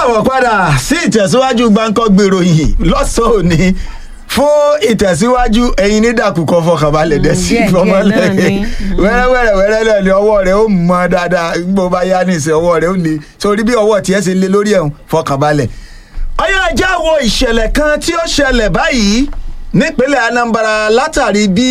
káàbọ̀ padà sí ìtẹ̀síwájú gbáǹkọ́ gbèrò yìí lọ́sàn-án òní fún ìtẹ̀síwájú ẹ̀yin nídàkùkọ fọkànbalẹ̀ dẹ̀ sí díẹ̀ díẹ̀ ìfọmọlẹ̀ náà ni. wẹ́rẹ́wẹ́rẹ́ wẹ́rẹ́ náà ni ọwọ́ rẹ̀ ó mọ dáadáa gbogbo bá yá ní ìsìn ọwọ́ rẹ̀ ó le sórí bí ọwọ́ tiẹ̀ ṣe le lórí ẹ̀hún fọkànbalẹ̀. ọyọ́ ajá wo ìṣẹ̀lẹ̀ kan tí ó ṣẹlẹ̀ báyìí nípínlẹ̀ Anambra látàrí bí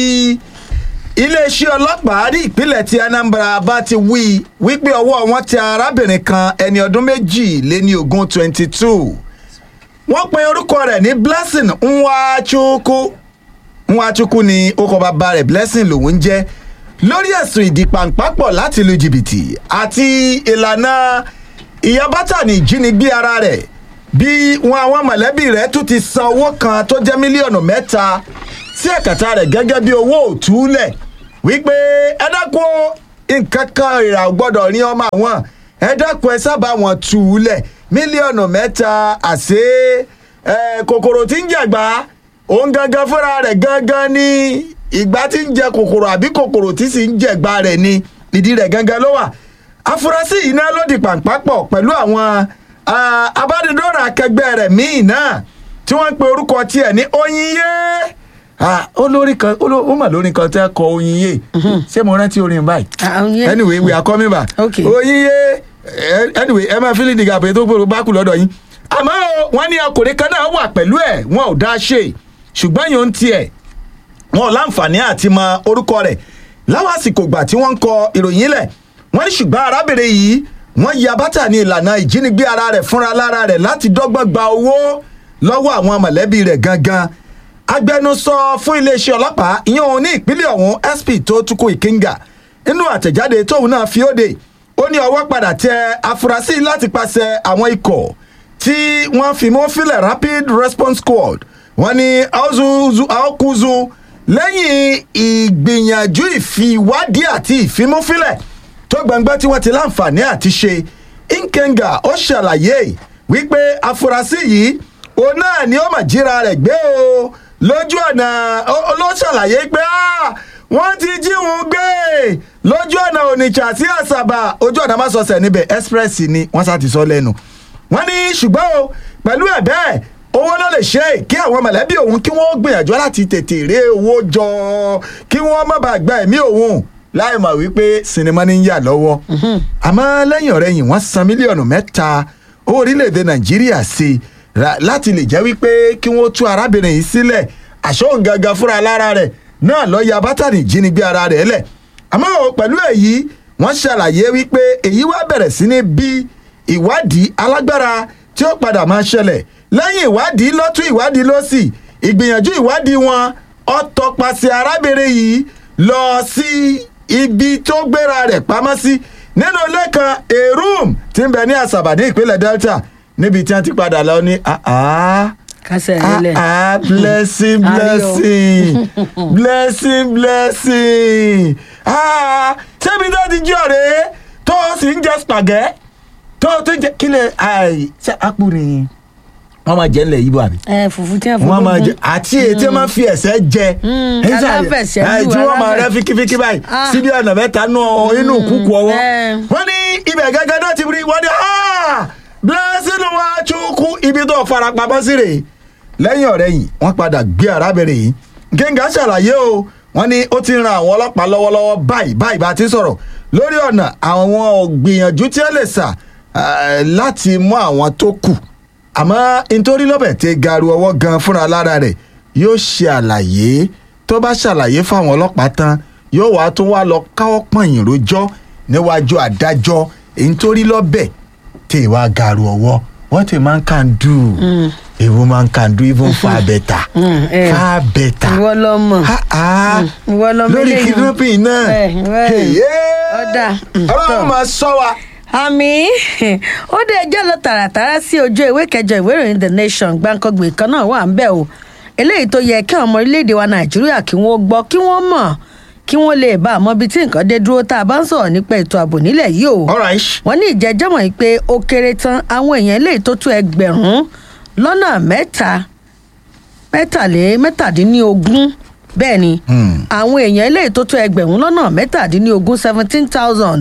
iléeṣẹ́ ọlọ́pàá ní ìpínlẹ̀ tí Anambra bá ti wí wípé ọwọ́ wọn tẹ arábìnrin kan ẹni ọdún méjì lé ní ogún twenty two wọ́n pe orúkọ rẹ̀ ní Blessing Nwachukwu Nwachukwu ni orúkọ bàbá rẹ̀ Blessing lòun ń jẹ́ lórí ẹ̀sùn ìdìpàǹpápọ̀ láti lu jìbìtì àti ìlànà ìyàbátà ní ìjínigbé ara rẹ̀ bí wọn àwọn mọ̀lẹ́bí rẹ̀ tún ti san owó kan tó jẹ́ mílíọ̀nù mẹ́ta sí ẹ̀kàtà rẹ̀ gẹ́gẹ́ bí owó òtúlẹ̀ wípé ẹ dákun o, nǹkan kan ìrà ò gbọ́dọ̀ rí ọmọ àwọn ẹ dákun ẹ sábà wọn tù ú lẹ̀ mílíọ̀nù mẹ́ta àṣé ẹ, kòkòrò tí ń jẹ̀gbá òun gangan fúnra rẹ̀ gangan ní ìgbà tí ń jẹ kòkòrò àbí kòkòrò tí sì ń jẹ̀gbá rẹ̀ ni ìdí rẹ̀ gangan ló wà afurasí yìí náà ló di pàǹpápọ̀ pẹ̀lú àwọn ah, abánidọ́rọ̀ akẹgbẹ́ rẹ̀ míì náà tí wọ́n ń pe orúkọ tiẹ̀ ní Oyinye ah olórí kan oló- ó mà lórí kan tẹ́ kọ Oyinye ṣé mo rántí orin báyìí Ah, Oyinye. anyway we are coming back Okay. Oyinye eh, anyway ẹ máa fílì dìgbà pé tó gbòòrò bá kù lọ́dọ̀ yín àmọ́ o, wọ́n ní ọkùnrin kan náà wà pẹ̀lú ẹ̀ wọn ò dá ṣe ṣùgbọ́n yóò ń tiẹ̀ wọn ò láǹfààní àti mọ orúkọ rẹ̀ láwọn àsìkò gbà tí wọ́n ń kọ ìròyìn lẹ̀ wọ́n ní ṣùgbọ́n arábìnrin yìí wọ́n ya bátà ní ìlànà ìjínigbé ara rẹ̀ fúnra lára rẹ̀ láti dọ́gbọ́n gba owó lọ́wọ́ àwọn mọ̀lẹ́bí rẹ̀ gangan agbẹnusọ fún iléeṣẹ́ ọlọ́pàá ìyẹn òun ní ìpínlẹ̀ ọ̀hún SP tó tukú ìkínga nínú àtẹ̀jáde tóun náà fi óde ó ní ọwọ́ padà tẹ afurasí láti pàṣẹ àwọn ikọ̀ tí wọ́n fi mọ́ fílẹ̀ rapid response squad wọ́n ní aozuzu aokuzu lẹ́yìn ìgbìyànjú ìfiwádìí àti ìfimúfilẹ̀ tó gbangba tí wọ́n ti láǹfààní àti ṣe nkenga ó ṣàlàyé wípé afurasí yìí òun náà ni ó mà jíra rẹ̀ gbé o lójú ọ̀nà ó- ó ló ṣàlàyé pé "Ah, wọ́n ti jí òun gbé lójú ọ̀nà Onitsha sí Àsàbà ojú ọ̀nà másọsẹ̀ níbẹ̀ express ni wọ́n sá ti sọ lẹ́nu wọ́n ní ṣùgbọ́n o pẹ̀lú ẹ̀ bẹ́ẹ̀ owó ló lè ṣe é kí àwọn mọ̀lẹ́bí òun kí wọ́n gbìyànjú láti tètè ré owó jọ kí wọ́n má bàa gba ẹ̀mí òun láì mọ̀ wípé sinimá ní ń yà lọ́wọ́ àmọ́ lẹ́yìn ọ̀rẹ́yìn wọ́n san mílíọ̀nù mẹ́ta owó orílẹ̀-èdè nàìjíríà sí i ra- láti lè jẹ́ wípé kí wọ́n tú arábìnrin yìí sílẹ̀ àṣọ gangan fúnra lára rẹ̀ náà lọ́ọ́ ya bátànì jínigbé ara rẹ̀ lẹ̀ àmọ́ o, pẹ̀lú èyí wọ́n ṣàlàyé wípé èyí wá bẹ̀rẹ̀ sí ní bí ìwádìí alágbára tí ó padà máa ṣẹlẹ̀ lẹ́yìn ìwádìí lọ́tún ìwádìí lọ́sì ìgbìyànjú ìwádìí wọn ó tọpasẹ̀ arábìnrin yìí lọ sí ibi tó gbéra rẹ̀ pamọ́ sí nínú ilé kan a room tí ń bẹ ní àsàbà ní ìpínlẹ̀ delta níbi tí wọ́n ti padà lọ ní àá kásẹ̀ ah nílẹ̀. ah blessing Ayọ̀. blessing blessing blessing ah ṣébi tó ti jí ọ̀rẹ́ tó o sì ń jẹ spagẹ́ tó o tún jẹ kílẹ̀ àì ṣe àpò nìyí wọ́n máa jẹ́ ńlẹ̀ yìí bọ̀ àbí ẹ fùfú tí a fọ wọ́n máa jẹ àti èyí tí wọ́n máa fi ẹ̀sẹ̀ jẹ Mm, Ẹ ṣáà- aláfẹ̀sẹ̀ ẹ, lù, tí wọ́n máa rẹ́ aláfẹ̀- fíkífíkí báyìí Ah. síbi ọ̀nà mẹ́ta nù inú kúkú ọwọ́ Eh. wọ́n ní ibẹ̀ gẹ́gẹ́ náà ti rí wọ́n ní "Ah, blessing Nwachukwu ibi tó fara pamọ́ sí rèé lẹ́yìn ọ̀rẹ́ yìí wọ́n padà gbé arábìnrin yìí gẹ́gẹ́ ṣàlàyé o wọ́n ní ó ti ran àwọn ọlọ́pàá lọ́wọ́lọ́wọ́ báyìí báyìí bá ti sọ̀rọ̀ lórí ọ̀nà àwọn ògbìyànjú tí ẹ lè sà eh, láti mú àwọn tó kù àmọ́ nítorí lọ́bẹ̀ tẹ garu ọwọ́ gan fúnra lára rẹ̀ yóò ṣe àlàyé tó bá ṣàlàyé fáwọn ọlọ́pàá tán yóò wá tún wá lọ káwọ́ pọ̀nyìn rojọ́ níwájú adájọ́ nítorí lọ́bẹ̀ tẹ wá garu ọwọ́ what a man can do a woman can do even far better Mm, eh. far better ìwọ lọ mọ̀ ha ha ìwọ lọ mọ̀ lórí eléyìí. kidnapping náà Eh, eh. Hey, Ọ̀dà, mm, ọlọ́run tọ́. máa sọ wa. àmì ó dé ẹjọ́ lọ tààràtàrà sí ojú ìwé kẹjọ ìwé ìròyìn the nation gbàǹkangbè kan náà wà ń bẹ̀ o eléyìí tó yẹ kí àwọn ọmọ orílẹ̀-èdè wa nàìjíríà kí wọ́n gbọ́ kí wọ́n mọ̀ kí wọ́n lè bá àmọ́ ibi tí nǹkan dé dúró tá a bá ń sọ̀rọ̀ nípa ètò ààbò nílẹ̀ yìí o all right. wọ́n ní ìjẹ́jọ́mọ̀ yìí pé ó kéré tán àwọn èèyàn eléyìí tó tó ẹgbẹ̀rún lọ́nà mẹ́ta mẹ́tàlé mẹ́tàdínlógún bẹ́ẹ̀ ni Hmm. àwọn èèyàn eléyìí tó tó ẹgbẹ̀rún lọ́nà mẹ́tàdínlógún seventeen thousand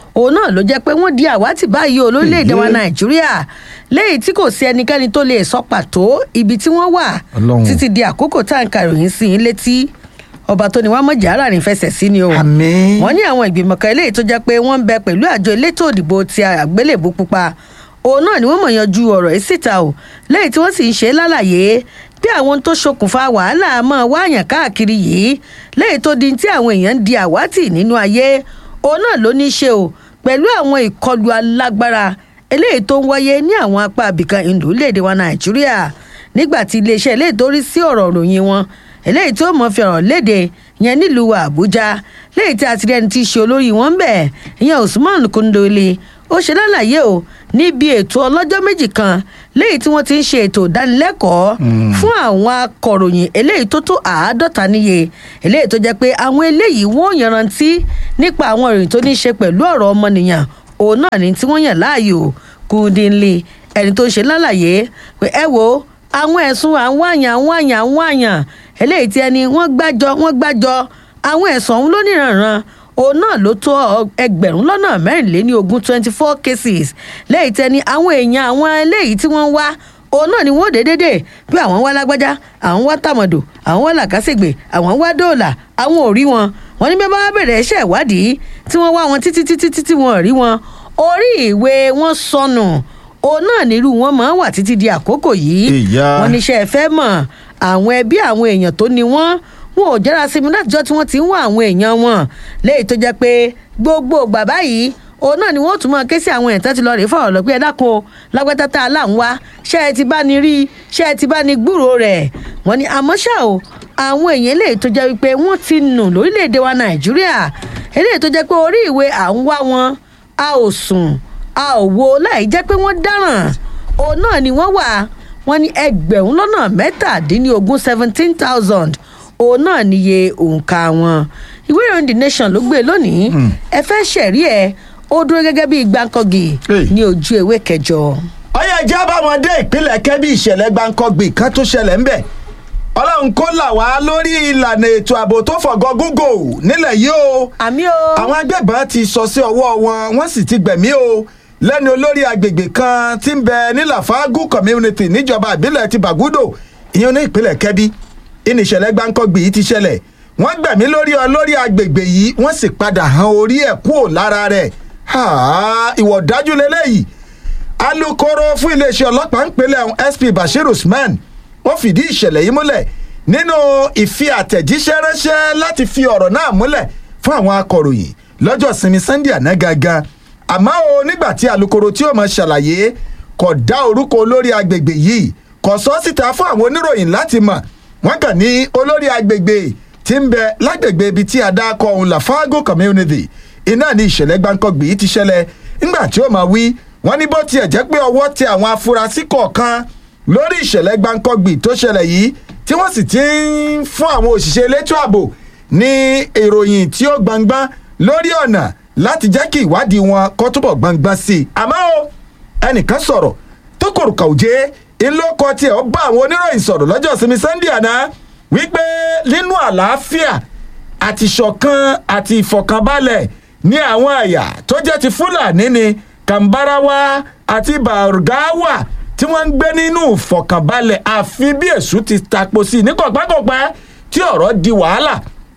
òun náà ló jẹ́ pé wọ́n di àwátì báyìí o lórílẹ̀‐èdè wa Èyí. nàìjíríà léyìí tí kò sí ẹnikẹ́ni tó lè sọ pàtó ibi tí wọ́n wà Ọlọ́run. títí di àkókò tá à ń ka ìròyìn sí i létí ọba tó ní wàá mọ̀jà ara rìn fẹsẹ̀ sí ni o àmín. wọ́n ní àwọn ìgbìmọ̀ kan eléyìí tó jẹ́ pé wọ́n ń bẹ pẹ̀lú àjọ elétò òdìbò ti àgbélébù pupa òun náà ni wọ́n mọ̀ yanjú ọ̀rọ̀ yìí síta o lẹ́yìn tí wọ́n sì ń ṣe é lálàyé bí àwọn ohun tó ṣokùnfà wàhálà máa wáyàn káàkiri yìí lẹ́yìn tó di tí àwọn èèyàn ń di àwátì nínú ayé òun náà ló ní í ṣe o pẹ̀lú àwọn ìkọlù alágbára eléyìí tó ń wáyé ní àwọn apá abìkan ìlú léde wa nàìjíríà nígbà tí iléeṣẹ́ eléyìí tó rí sí ọ̀rọ̀ òròyìn wọn eléyìí tó mọ̀ fi ọ̀rọ̀ léde yẹn nílùú àbújá léyìí tí a ti rí ẹni tí í ṣe olórí wọn bẹ̀ ìyẹn usman kundoli ó ṣe lálàyé o níbi ètò ọlọ́jọ́ méjì kan léyìí tí wọ́n ti ń ṣe ètò ìdánilẹ́kọ̀ọ́ fún àwọn akọ̀ròyìn eléyìí tó tó àádọ́ta níye eléyìí tó jẹ́ pé àwọn eléyìí wọ́n yanrantí nípa àwọn ìròyìn tó ní í ṣe pẹ̀lú ọ̀rọ̀ ọmọnìyàn òun náà ni tí wọ́n yàn láàyò kúndínlé ẹni tó ń ṣe lálàyé pé ẹ wo àwọn ẹ̀sùn àwọn àyàn àwọn àyàn àwọn àyàn eléyìí tí ẹni wọ́n gbájọ wọ́n gbájọ àwọn ẹ̀sùn ọ̀hún lóníranran òun náà ló tó ẹgbẹ̀rún lọ́nà mẹ́rìnléní ogún twenty four cases lẹ́yìn tẹ́ni àwọn èèyàn àwọn eléyìí tí wọ́n wá òun náà ni wọ́n dé dédé bí àwọn wá lágbájá àwọn wá tàmọ̀dò àwọn wá làkàṣègbè àwọn wá dóòlà àwọn ò rí wọn wọn ní bí wọ́n bá bẹ̀rẹ̀ iṣẹ́ ìwádìí tí wọ́n wá wọn títí títí títí wọn ò rí wọn orí ìwé wọn sọnù òun náà nírú wọn máa ń wà títí di àkókò yìí Ìyá. wọn níṣẹ́ ẹ fẹ́ mọ̀ àwọn ẹbí àwọn èèyàn tó ní wọ́n wọn ò jára sí mi látijọ́ tí wọ́n ti ń wá àwọn èèyàn wọn léyìí tó jẹ́ pé gbogbo bàbá yìí òun náà ni wọ́n tún máa ké sí àwọn èèyàn tó ti lọ rèé fọ̀rọ̀ lọ pé ẹ dákun o lágbátá tá a là ń wá ṣé ẹ ti bá ní rí ṣé ẹ ti bá ní gbúròó rẹ̀ wọ́n ní àmọ́ ṣá o àwọn èèyàn eléyìí tó jẹ́ wípé wọ́n ti nù lórílẹ̀‐èdè wa nàìjíríà eléyìí tó jẹ́ pé orí ìwé à ń wá wọn a ò sùn a ò wo láì jẹ́ pé wọ́n dáràn òun náà ni wọ́n wà wọ́n ní ẹgbẹ̀rún lọ́nà mẹ́tàdínlógún seventeen thousand òun náà níye òǹkà wọn ìwé ìròyìn the nation ló gbé lónìí ẹ fẹ́ ṣẹ̀rí ẹ̀ ó dúró gẹ́gẹ́ bí gbàǹkọ́gì Hey. ní ojú ewé kẹjọ. ọyọ ẹjẹ àbáwọn dé ìpínlẹ̀ kẹ́bí ìṣẹ̀lẹ̀ gbáǹkọ́gbì kan tó ṣẹlẹ̀ ńbẹ̀ ọlọ́run kó là wá lórí ìlànà ètò ààbò tó fọ̀gọ́ gógó nílẹ̀ yìí o àmì o. àwọn agbébọn ti sọ sí ọwọ́ wọn wọ́n sì ti gbẹ̀mí o lẹ́nu olórí agbègbè kan tí ń bẹ ní lafagu community níjọba ìbílẹ̀ ti bàgúdò ìyẹn ní ìpínlẹ̀ kẹ́bí ìní ìṣẹ̀lẹ̀ gbáǹkọ́gbì yìí ti ṣẹlẹ̀ wọ́n gbẹ̀mí lórí olórí agbègbè yìí wọ́n sì padà han orí ẹ̀ kúò lára rẹ̀ Ha, ìwọ̀ dájú lélẹ́yìí alūkkóró fún iléeṣẹ́ ọlọ́pàá ńpínlẹ̀ ọ̀hún sp bashir usman ó fìdí ìṣẹ̀lẹ̀ yìí múlẹ̀ nínú ìfi àtẹ̀jíṣẹ́ ránṣẹ́ láti fi ọ̀rọ̀ náà múlẹ̀ fún àwọn akọ̀ròyìn lọ́jọ́ sinmi sunday àná gangan àmọ́ o nígbà tí alūkkóró tí ó mọ̀ ṣàlàyé kò dá orúkọ olórí agbègbè yìí kò sọ síta fún àwọn oníròyìn láti mọ̀ wọ́n kàn ní olórí agbègbè tí ń bẹ lágbègbè ibi tí a dá kọ òun lafago community iná ní ìṣẹ̀lẹ̀ gbáǹkọ́gbì yìí ti ṣẹlẹ̀ nígbà tí ó máa wí wọ́n ní bó tiẹ̀ jẹ́ pé ọwọ́ tẹ àwọn afurasí kọ̀ọ̀kan lórí ìṣẹ̀lẹ̀ gbáǹkọ́gbì tó ṣẹlẹ̀ yìí tí wọ́n sì ti ń fún àwọn òṣìṣẹ́ elétò ààbò ní ìròyìn tí ó gbangban lórí ọ̀nà láti jẹ́ kí ìwádìí wọn kó túbọ̀ gbangban sí i àmọ́ o ẹnìkan sọ̀rọ̀ tó kòrùkà òjé ńlọkọ tiẹ̀ ó bá àwọn oníròyìn sọ̀rọ̀ lọ́jọ́ sinmi sunday àná wípé nínú àlàáfíà àti ìṣọ̀kan àti ìfọ̀kànbalẹ̀ ní àwọn àyà tó jẹ́ ti fúlàní ni kàǹbáráwá àti bàrgáwà tí wọ́n ń gbé nínú ìfọ̀kànbalẹ̀ àfi bí èṣù ti tapo sí i ní kọ̀pẹ́kọ̀pẹ́ tí ọ̀rọ̀ di wàhálà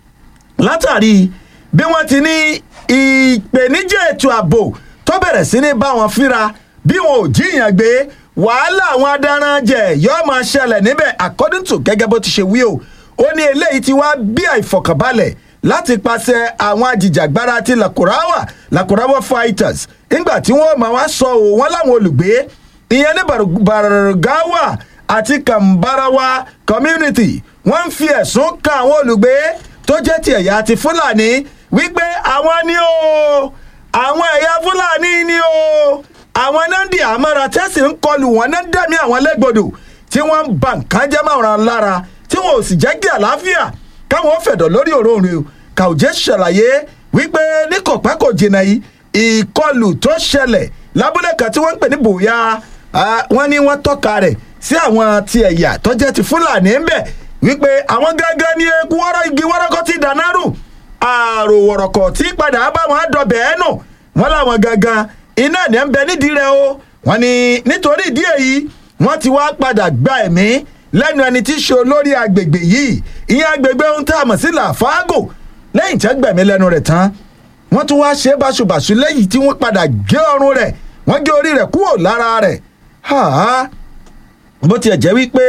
látàrí bí wọ́n ti ní ìpèníjà ètò ààbò tó bẹ̀rẹ̀ sí ní bá wọn fíra bí wọn ò jíyàn gbé wàhálà àwọn adaranjẹ yóò máa ṣẹlẹ̀ níbẹ̀ according to gẹ́gẹ́ bó ti ṣe wí o ó ní eléyìí ti wá bí àìfọkànbalẹ̀ láti pàṣẹ àwọn ajìjàgbara ti lakurawa lakurawa fighters nígbà tí wọ́n máa wá sọ ò wọ́n láwọn olùgbé ìyẹn ní bargawa àti kambarawa community wọ́n ń fi ẹ̀sùn kan àwọn olùgbé tó jẹ́ ti ẹ̀yà ti fúlàní wípé àwọn ni o àwọn ẹ̀yà fúlàní ni o àwọn náà ń di àmọ́ra tẹ́sí ń kọlù wọn náà ń dẹ̀mí àwọn lẹ́gbọ̀dọ̀ tí wọ́n ń ba nǹkan jẹ́ máa lára tí wọn ò sì jẹ́ kí àlàáfíà káwọn fẹ̀dọ̀ lórí òróǹro kàwùjẹ́ ṣàlàyé wípé ní kọ̀pẹ́ kò jìnnà yìí ìkọlù tó ṣẹlẹ̀ lábúlé kan tí wọ́n ń pè ní bòyá wọ́n ní wọ́n tọ́ka rẹ̀ sí àwọn ti ẹ̀yà tó jẹ́ ti fúlàní ń bẹ̀ wípé àwọn gángan ní eku wọ́rọ́ igi wọ́rọ́kọ́ ti dànárù àrò wọ̀rọ̀kọ̀ tí padà bá wọn dọ̀bẹ̀ ẹ́ nù wọ́n láwọn gangan iná ní ń bẹ nídìí rẹ̀ o wọ́n ní nítorí ìdí èyí wọ́n ti wá padà gba ẹ̀mí lẹ́nu ẹni tí í ṣe olórí agbègbè yìí ìyẹn agbègbè ohun tá a mọ̀ sí làfáàgò lẹ́yìn tí wọ́n gbẹ̀mí lẹ́nu rẹ̀ tán wọ́n tún wá ṣe é báṣubàṣu lẹ́yìn tí wọ́n padà gé ọrùn rẹ̀ wọ́n gé orí rẹ̀ kúrò lára rẹ̀ háà bó tiẹ̀ jẹ́ wípé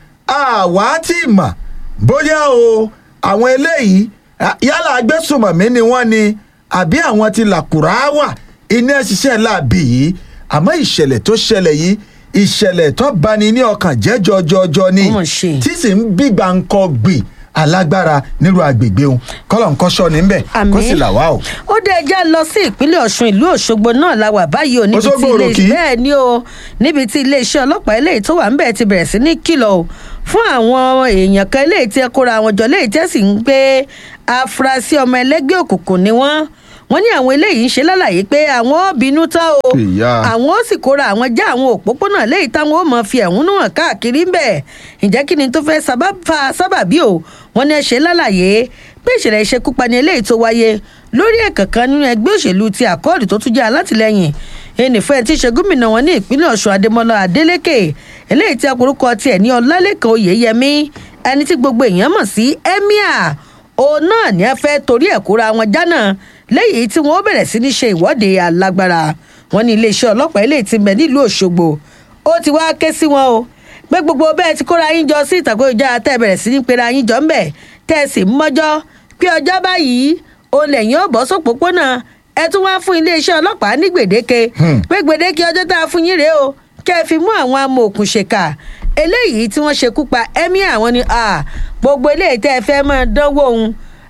àwa ti mà bóyá o àwọn eléyìí à- yálà agbésùmọ̀mí ni wọ́n ni àbí àwọn ti làkùrá wà iná ṣiṣẹ́ láàbì yìí àmọ́ ìṣẹ̀lẹ̀ tó ṣẹlẹ̀ yìí ìṣẹ̀lẹ̀ tó bani ní ọkàn jẹ́ jọjọjọ ni Ó mà ṣe. tí sì ń bí gbàǹkọ gbì alágbára nírú agbègbè òun kọ́lọ̀ ń kọ́ṣọ́ níbẹ̀ kó sì là wá o. ó dé ẹjá lọ sí ìpínlẹ̀ ọ̀ṣun ìlú òṣogbo náà la wà báyìí o níbi tí Òṣogbo ilé òròkì? bẹ́ẹ̀ ni o níbi tí iléeṣẹ́ ọlọ́pàá eléyìí tó wà ń bẹ̀ ti bẹ̀rẹ̀ sí ní kìlọ̀ o fún àwọn èèyàn kan eléyìí tí ẹ kóra àwọn jọ léyìí tí ẹ sì ń gbé afurasí ọmọ ẹlẹ́gbẹ́ òkùnkùn ni wọ́n wọ́n ní àwọn eléyìí ń ṣe lálàyé pé àwọn ò bínú tán o Ìyá. àwọn ó sì kóra àwọn já àwọn òpópónà léyìí táwọn ó mọ fi ẹ̀hónú hàn káàkiri ń bẹ̀ ǹjẹ́ kí ni tó fẹ́ sábà- fa sábàbí o wọ́n ní ẹ ṣe lálàyé pé ìṣẹ̀lẹ̀ ìṣekúpani eléyìí tó wáyé lórí ẹ̀kàn kan nínú ẹgbẹ́ òṣèlú ti àkọọ́dù tó tún jẹ́ alátìlẹyìn ẹnìfẹ́ tí í ṣe gómìnà wọn ní ìpínlẹ̀ ọ̀ṣun adémọlá adélèké eléyìí tí akorúkọ tiẹ̀ ní ọlálẹ́kan oyèyẹmí ẹni tí gbogbo èèyàn mọ̀ sí emir òun náà ní ẹ fẹ́ torí ẹ̀ kóra wọn jánà lẹ́yìn tí wọ́n bẹ̀rẹ̀ sí ní ṣe ìwọ́de alágbára wọn ní iléeṣẹ́ ọlọ́pàá eléyìí ti ń bẹ nílùú òṣogbo ó ti wá ké sí wọn o pé gbogbo bẹ́ẹ̀ ti kóra yín jọ sí ìtàkùn ìjà tẹ́ ẹ bẹ̀rẹ̀ sí ní pera yín jọ ń bẹ̀ tẹ́ ẹ sì ń mọ́jọ́ pé ọjọ́ báyìí òun lẹ́yìn ó bọ́ sópópónà ẹ tún wá fún iléeṣẹ́ ọlọ́pàá ní gbèdéke Hmm. pé gbèdéke ọjọ́ tá a fún yín rèé o kẹ́ ẹ fi mú àwọn amòòkùnṣèkà eléyìí tí wọ́n ṣekú pa emir àwọn ni ah, gbogbo eléyìí tẹ́ ẹ fẹ́ máa dánwò òun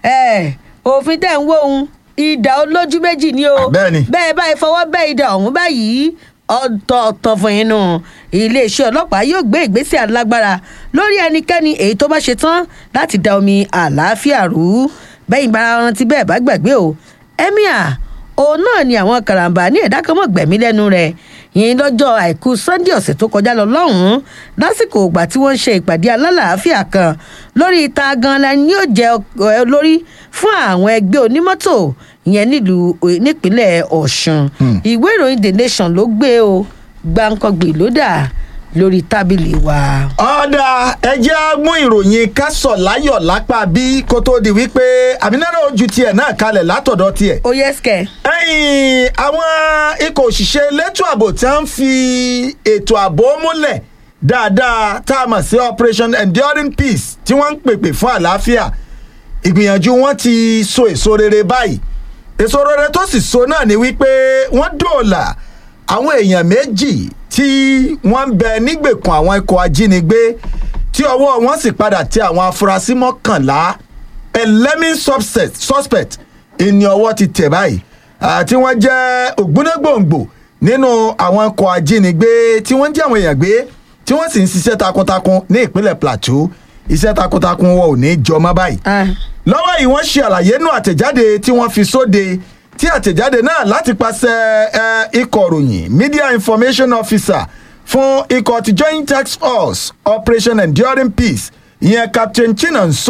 òfin tẹ́ ń wò òun ìdá olójú méjì ni o Bẹ́ẹ̀ni. bẹ́ẹ̀ báyìí fọwọ́ bẹ́ẹ̀ ìdá ọ̀hún báyìí ọ̀tọ̀ọ̀tọ̀ fún yín nù iléeṣẹ́ ọlọ́pàá yóò gbé ìgbésẹ̀ alágbára lórí ẹnikẹ́ni èyí tó bá ṣe tán láti da omi àlàáfíà rú bẹ́yìn bá rántí bẹ́ẹ̀ bá gbàgbé o emir òun náà ni àwọn karambà ní ẹ̀dá kan mọ̀ gbẹ̀mí lẹ́nu rẹ̀ yìí lọ́jọ́ àìkú sunday ọ̀sẹ̀ tó kọjá lọ lọ́hùn-ún lásìkò ìgbà tí wọ́n ń ṣe ìpàdé alálàáfíà kan lórí ìta gan-an ni yóò jẹ́ ẹ, olórí fún àwọn ẹgbẹ́ onímọ́tò ìyẹn nílùú nípínlẹ̀ ọ̀ṣun Hmm. ìwé ìròyìn the nation ló gbé o gbàǹkangbè ló dà lórí tábìlì wa. ọ̀dà ẹjẹ́ á mú ìròyìn kásọ̀ láyọ̀ lápá bí kó tó di wípé àmínáró ojú tiẹ̀ náà kalẹ̀ látọ̀dọ̀ tiẹ̀. ó yẹ skẹ. ẹ̀yìn àwọn ikọ̀ òṣìṣẹ́ elétò ààbò tí wọ́n ń fi ètò ààbò múlẹ̀ dáadáa tá a mọ̀ sí operation enduring peace tí wọ́n ń pèpè fún àlàáfíà ìgbìyànjú wọn ti so èso rere báyìí èso rere tó sì so náà ni wípé wọ́n dóòlà àwọn èèyàn méjì tí wọ́n ń bẹ nígbèkùn àwọn ikọ̀ ajínigbé tí ọwọ́ wọn sì padà tẹ àwọn afurasí mọ́kànlá eleven suspect suspect ìní ọwọ́ ti tẹ̀ báyìí àti wọ́n jẹ́ ògbónágbòǹgbò nínú àwọn ikọ̀ ajínigbé tí wọ́n jẹ́ àwọn èèyàn gbé tí wọ́n sì ń ṣiṣẹ́ takuntakun ní ìpínlẹ̀ plateau iṣẹ́ takuntakun wọn ò ní jọmọ́ báyìí lọ́wọ́ yìí wọ́n ṣe àlàyé nù àtẹ̀jáde tí wọ́n fi sóde tí àtẹ̀jáde náà láti pàṣẹ ẹ, ikọ̀ ròyìn media information officer fún ikọ̀ ti joint task force operation enduring peace ìyẹn captain chinonso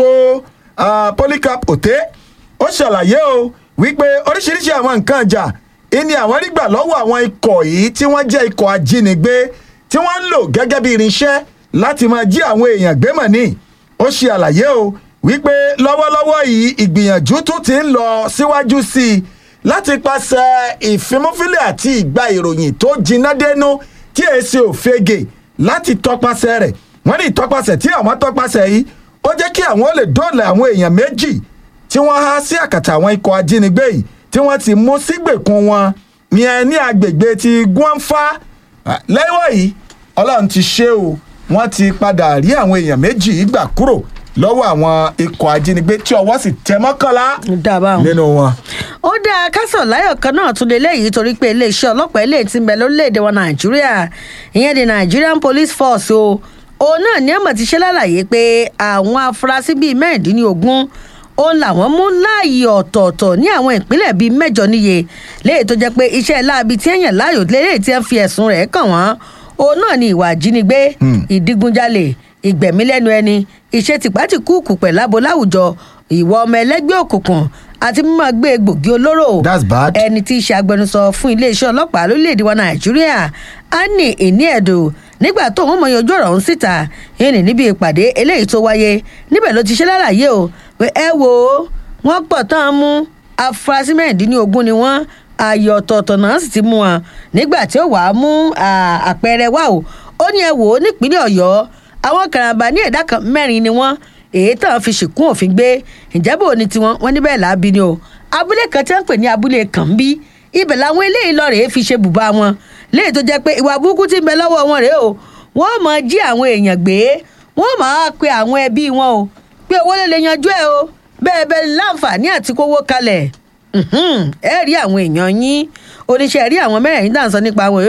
uh, polycarp ote ó ṣàlàyé o wípé oríṣiríṣi àwọn nǹkan ìjà ìní àwọn rí gbà lọ́wọ́ àwọn ikọ̀ yìí tí wọ́n jẹ́ ikọ̀ ajínigbé tí wọ́n ń lò gẹ́gẹ́ bí irinṣẹ́ láti máa jí àwọn èèyàn gbé mọ̀ ní ó ṣe àlàyé o wípé lọ́wọ́lọ́wọ́ yìí ìgbìyànjú tún ti ń lọ síwájú sí i láti pàṣẹ ìfimúfilẹ̀ àti ìgbà ìròyìn tó jiná dénú tí èsì òfegè láti tọpasẹ̀ rẹ̀ wọ́n ní ìtọpasẹ̀ tí àwọn tọpasẹ̀ yìí ó jẹ́ kí àwọn ó lè dóòlà àwọn èèyàn méjì tí wọ́n há sí àkàtà àwọn ikọ̀ ajínigbé yìí tí wọ́n ti mú sígbèkùn wọn yẹn ní agbègbè ti guanfa lẹ́wọ̀ yìí ọlọ́run ti ṣe o wọ́n ti padà rí àwọn èèyàn méjì yìí gbà kúrò lọ́wọ́ àwọn ikọ̀ ajínigbé tí ọwọ́ sì tẹ mọ́kànlá dábàá nínú wọn. ó dáa kásán láyọ̀ kan náà tún lè léyìí torí pé iléeṣẹ́ ọlọ́pàá eléyìí ti ń bẹ lórílẹ̀‐èdè wa nàìjíríà ìyẹn the nigerian police force o òun náà ní àmọ̀ ti ṣe lálàyé pé àwọn afurasí bíi mẹ́rìndínlógún òun làwọn mú láàyè ọ̀tọ̀ọ̀tọ̀ ní àwọn ìpínlẹ̀ bíi mẹ́jọ níye léyìí tó jẹ́ pé iṣẹ́ láabi tí èèyàn láàyò léyìí tí wọ́n fi ẹ̀sùn rẹ̀ kàn wọ́n òun náà ní ìwà ìjínigbé ìdígunjalè ìgbẹ̀mí lẹ́nu ẹni iṣẹ́ tìpátìkúùkù pẹ̀lábo láwùjọ ìwà ọmọ ẹlẹ́gbẹ́ òkùnkùn àti mímọ́ gbé egbògi olóró That's bad. ẹni tí í ṣe agbẹnusọ fún iléeṣẹ́ ọlọ́pàá lórílẹ̀‐èdè wa nàìjíríà annie iniedo nígbà tó wọn mọ yanjú ọ̀rọ̀ ọ̀hún síta yìí níbi ìpàdé eléyìí tó wáyé níbẹ̀ ló ti ṣe lálàyé o pé ẹ wo wọ́n pọ̀ tán mú afurasí mẹ́rìndínlógún ni wọ́n ààyè ọ̀tọ̀ọ̀tọ̀ náà sì ti mú wọn nígbà tí ó wàá mú à, àpẹẹrẹ wá o ó ní ẹ wò ó nípínlẹ̀ ọ̀yọ́ àwọn karambà ní ẹ̀dá kan mẹ́rin ni wọ́n èyí tán fi ṣìkún òfin gbé ìjábọ̀ ní tiwọn wọn níbẹ̀ làábi ni o abúlé kan tí wọ́n ń pè ní abúlé kànbí ibẹ̀ làwọn eléyìí lọ rèé fi ṣe bùbá wọn léyìí tó jẹ́ pé ìwà burúkú ti ń bẹ lọ́wọ́ wọn rèé o wọ́n máa jí àwọn èèyàn gbé wọ́n máa pe àwọn ẹbí wọn o pé owó lè lè yanjú ẹ o bẹ́ẹ̀ bẹ́ẹ̀ láǹfààní àti kówó kalẹ̀ Mhm, ẹ rí àwọn èèyàn yín oníṣẹ́ rí àwọn mẹ́rẹ̀ẹ̀rin náà sọ nípa àwọn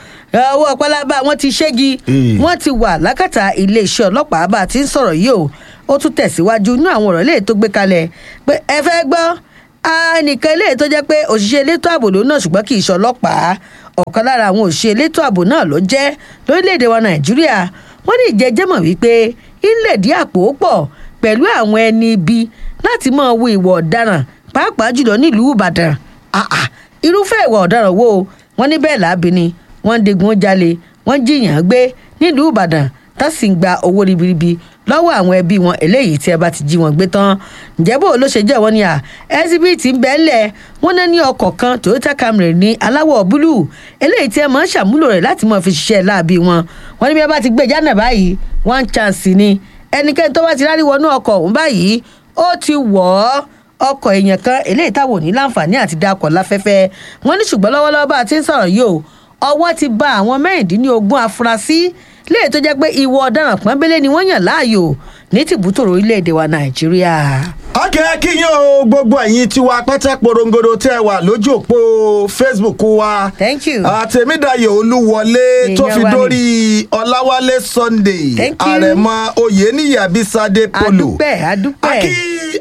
owó pálábá wọn ti ṣégi Eh. wọ́n ti wà lákàtà iléeṣẹ́ ọlọ́pàá bá a ti ń sọ̀rọ̀ yìí o ó tún tẹ̀síwájú inú àwọn ọ̀rọ̀ léè tó gbé kalẹ̀ pé ẹ fẹ́ gbọ́ ẹnìkan léè tó jẹ́ pé òṣìṣẹ́ elétò ààbò ló náà ṣùgbọ́n kì í ṣe ọlọ́pàá ọ̀kan lára àwọn òṣìṣẹ́ elétò ààbò náà ló jẹ́ lórílẹ̀‐èdè wa nàìjíríà wọ́n ní ìjẹ́jẹ́ mọ̀ wípé ilé ìdí àpò pọ̀ pẹ̀lú àwọn ẹni ibi láti máa wo ìwà ọ̀daràn pàápàá jùlọ nílùú ìbàdàn Ah, ah, irúfẹ́ ìwà ọ̀daràn wo wọ́n ní bẹ́ẹ̀ láàbì ni wọ́n ń digun jalè wọ́n ń jiyàn gbé nílùú ìbàdàn tá sì ń gba owó ribiribi lọ́wọ́ àwọn ẹbí wọn eléyìí tí ẹ bá ti jí wọn gbé tán ǹjẹ́ bó ló ṣe jẹ́ wọ́n ní à ẹsibítì ń bẹ́ẹ̀ lẹ̀ wọ́n náà ní ọkọ̀ kan toyota camry ní aláwọ̀ búlúù eléyìí tí ẹ máa ń ṣàmúlò rẹ̀ láti máa fi ṣiṣẹ́ láabi wọn wọ́n ní bí ẹ bá ti gbé jánà báyìí one chance ni ẹnikẹ́ni tó bá ti rárí wọnú ọkọ̀ ọ̀hún báyìí ó ti wọ̀ ọ́ ọkọ̀ èèyàn kan eléyìí táwọn ò ní láǹfààní àti dakọ̀ láfẹ́fẹ́ wọn ní ṣùgbọ́n lọ́wọ́lọ́wọ́ bá a ti ń sọ̀rọ̀ yìí o ọwọ́ ti ba àwọn mẹ́rìndínlógún afurasí léyìí tó jẹ́ pé ìwọ ọ̀daràn pọ́nbélé ni wọ́n yàn láàyò ní tìbútòrò orílẹ̀-èdè wa nàìjíríà. akẹ́ kíyàn o gbogbo ẹ̀yin tiwa pátá porongodo tẹ́ ẹ wà lójú òpó facebook wa Thank you. àtẹ̀mídàyè olúwọlé tó Èèyàn fi wa ni. dórí ọláwálé sunday Thank you. àrẹ̀mọ oyèníyì abisade polo adúpẹ́ adúpẹ́. akí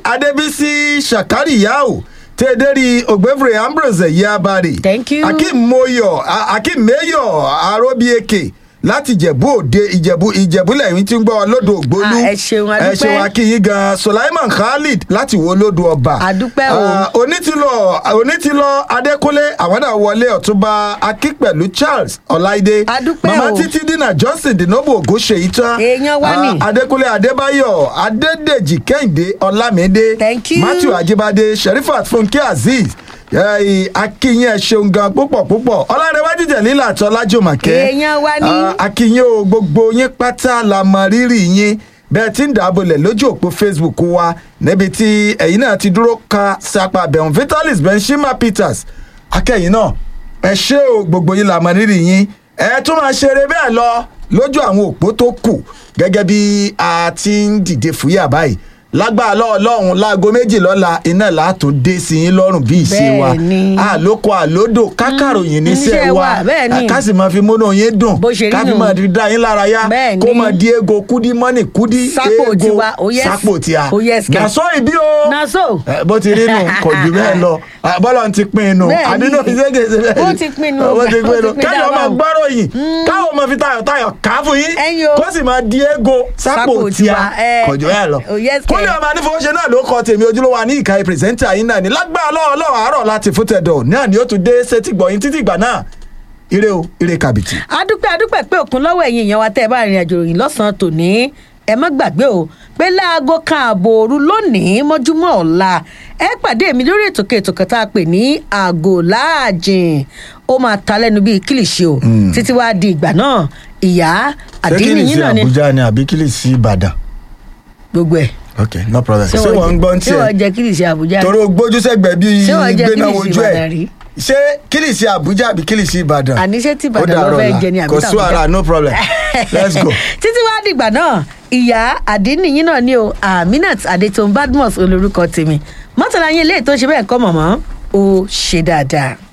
adébísí sàkárìyáò tẹ́ẹ̀dẹ́rì ògbẹ́fẹ̀rẹ̀ ambrose yabari Thank you. akim moyo A- akim mayo arobieke láti ìjẹ̀bú òde ìjẹ̀bú ìjẹ̀bú lẹ́yìn tí ń gbọ́ lódò ògbólú Ah, ẹ ṣeun, a ẹ dúpẹ́. ṣeun akínyìn gan sulaiman khalid láti wo lódò ọba A dúpẹ́ o. Ah, onítìlọ onítìlọ adékúnlé àwọn náà wọlé ọ̀túnba akípẹ̀lú charles ọláìdé A dúpẹ́ mama o. títí dínà johnson dinobo ògúnṣèyí tán Èèyàn wa ni. Ah, adékúnlé adébáyọ̀ adédèjì kẹ́hìndé ọlámídé Thank you. matthew ajibade sherifat funke azeez eh, akínyìn ẹ ṣeun gan púpọ̀ púpọ̀ ọlárẹ̀wájú jẹ̀lílà àti ọlájùmọ̀kẹ́ Èèyàn wa ni. Ah, akínyìn o gbogbo yín pátá la mọ rírì yín bẹ́ẹ̀ tí ń dàbọ̀lẹ̀ lójú òpó facebook wa níbi tí ẹ̀yin náà ti dúró ka sapa bẹ̀rùn vitalis benshima peters akẹ́yìn náà ẹ ṣé o gbogbo yín la mọ rírì yín ẹ tún máa ṣeré bẹ́ẹ̀ lọ lójú àwọn òpó tó kù gẹ́gẹ́ bí a ti ń dìde fúyà báyìí lágbára lọ́ọ̀lọ́hún láago méjì lọ́la iná látún dé sí yín lọ́rùn bí ìṣe wa Bẹ́ẹ̀ ni. àlòkọ àlódò kákàròyìn níṣẹ́ níṣẹ́ wa wa, bẹ́ẹ̀ ni. ká sì máa fi múnú yín dùn Bó ṣe rí ká fi nù. máa fi dá yín lára yá Bẹ́ẹ̀ ni. kó máa di ego kúdí mọ́nì kúdí Sápò ego tiwa, oh yes. sápò tiwa Oh yes, kẹ̀. nàṣọ ìbí o Na so. Eh, bó ti rí nù kò jù bẹ́ẹ̀ lọ Ah, bọ́lá ti pín in nù Bẹ́ẹ̀ ni. àbínú ìṣègèsè bẹ́ẹ̀ Ó ti pín in nù. ó ti pín in nù Ó ti pín káyọ̀ dáadáa máa o. gbọ́rọ̀ yìí káwọn máa fi tayọ̀tayọ̀ ká fún yín Ẹ̀yin o. kó sì máa di ego sápò Sápò tiwa tiwa, eh. kò jù bẹ́ẹ̀ lọ Oh yes, kó ní kẹ̀. ọmọ anífowóṣe náà ló kọ tèmi ojúlówó ní ìka pírẹsẹ́ńtà yín náà ní lágbára lọ́wọ́ lọ́wọ́ àárọ̀ láti fún tẹ̀dọ̀ náà ni ó tún dé sétí gbọ̀yìn títí ìgbà náà ire o ire kàbìtì. adúpẹ́ adúpẹ́ pé òkun lọ́wọ́ ẹ̀yin èèyàn wa tẹ́ ẹ bá rìnrìn àjò ròyìn lọ́sàn-án tòní ẹ má gbàgbé o pé láago kan ààbò òru lónìí mọ́júmọ́ ọ̀la ẹ pàdé mi lórí ètò kẹtò kan tá a pè ní àgò láàjìn ó máa ta lẹ́nu bíi kílìṣì o títí wàá di ìgbà náà ìyá àdínní yín náà ni ni àbí kílìsì ìbàdàn. gbogbo ẹ̀ ok no problem ṣé wọ́n ń gbọ́ ń ṣé wọ́n tiẹ̀ jẹ kílìṣì àbújá torí o gbójú sẹ́gbẹ̀ẹ́ bíi Ṣé wọ́n jẹ gbéná kílìṣì wojú Ìbàdàn rí? ẹ̀ ṣé kílìsì àbújá àbí kílìsì ìbàdàn. àní ṣé tí Ó ìbàdàn lọ dàárọ̀ fẹ́ ọ̀la. jẹ ni àbí kò sí tàbújá? wàhálà no problem let's go. títí wàá dìgbà náà ìyá àdínníyìn náà ni o aminat adétòun badmus olórúkọ tèmi mọ́tàlá yín ilé ètò ṣe bẹ́ẹ̀ kọ́ mọ̀mọ́ ó ṣe dáadáa.